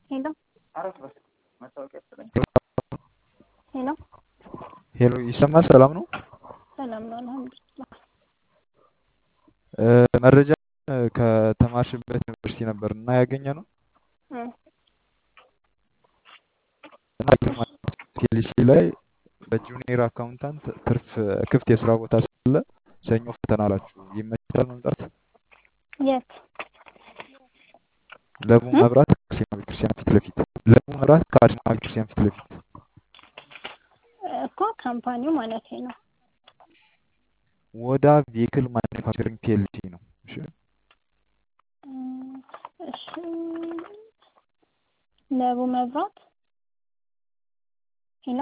ሄሎ ሄሎ ሄሎ ይሰማል? ሰላም ነው? ሰላም ነው አልሐምዱሊላህ። መረጃ ከተማርሽበት ዩኒቨርሲቲ ነበር እና ያገኘ ነው እ ቴሊሲ ላይ በጁኒየር አካውንታንት ትርፍ ክፍት የስራ ቦታ ስላለ ሰኞ ፈተና አላችሁ። ይመቻል መምጣት? የት ለቡ መብራት ከአርሴማ ቤተክርስቲያን ፊት ለፊት ለቡ መብራት ከአርሴማ ቤተክርስቲያን ፊት ለፊት እኮ ካምፓኒው ማለት ነው። ወዳ ቬክል ማኒፋክቸሪንግ ፒኤልሲ ነው። እሺ እሺ ለቡ መብራት ሄሎ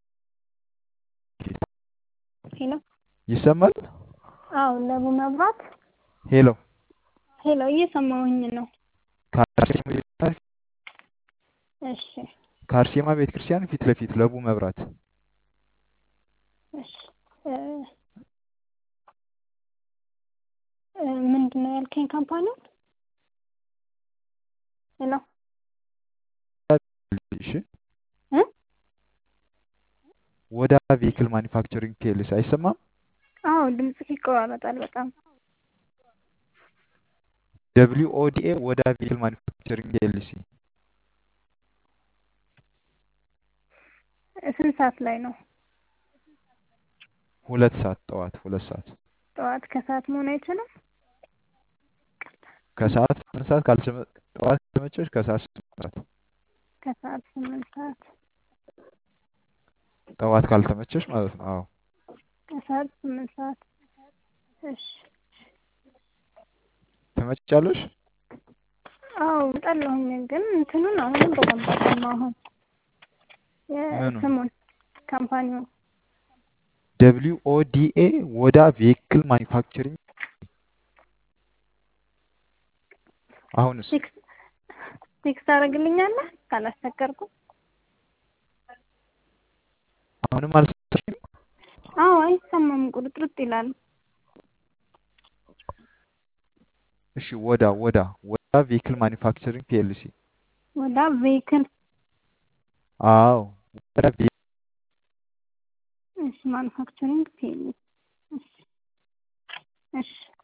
ሄሎ ይሰማል? አዎ ለቡ መብራት ሄሎ ሄሎ እየሰማሁኝ ነው። ከአርሴማ ቤተክርስቲያን እሺ ከአርሴማ ቤተክርስቲያን ፊት ለፊት ለቡ መብራት እሺ እ እ ምንድን ነው ያልከኝ ካምፓኒው? ሄሎ እሺ እ ወዳ ቬክል ማኒፋክቸሪንግ ፒኤልሲ አይሰማም? አዎ ድምፅህ ይቆራረጣል በጣም። ደብሊው ኦዲኤ ወዳ ቬክል ማኒፋክቸሪንግ ፒኤልሲ ስንት ሰዓት ላይ ነው? ሁለት ሰዓት ጠዋት ሁለት ሰዓት ጠዋት ከሰዓት መሆን አይችልም? ከሰዓት ስምንት ሰዓት ካልተመ ጠዋት ከተመቸሽ ከሰዓት ስምንት ሰዓት ከሰዓት ስምንት ሰዓት ጠዋት ካልተመቸሽ ማለት ነው። አዎ ከሰዓት ስምንት ሰዓት እሺ ትመጫለሽ? አዎ እመጣለሁኝ ግን እንትኑን አሁንም በደንብ አልሰማሁም። ምኑን? የስሙን ካምፓኒውን ደብሊው ኦዲኤ ወዳ ቬክል ማኒፋክቸሪንግ አሁንስ ቴክስት ቴክስት ታደርግልኛለህ ካላስቸገርኩ? አሁንም አልሰማሽም? አዎ አይሰማም፣ ቁርጥርጥ ይላል። እሺ ወዳ ወዳ ወዳ ቬክል ማኒፋክቸሪንግ ፒኤልሲ ወዳ ቬክል አዎ ወዳ ቬ- እሺ ማኑፋክቸሪንግ ፒኤልሲ እሺ እሺ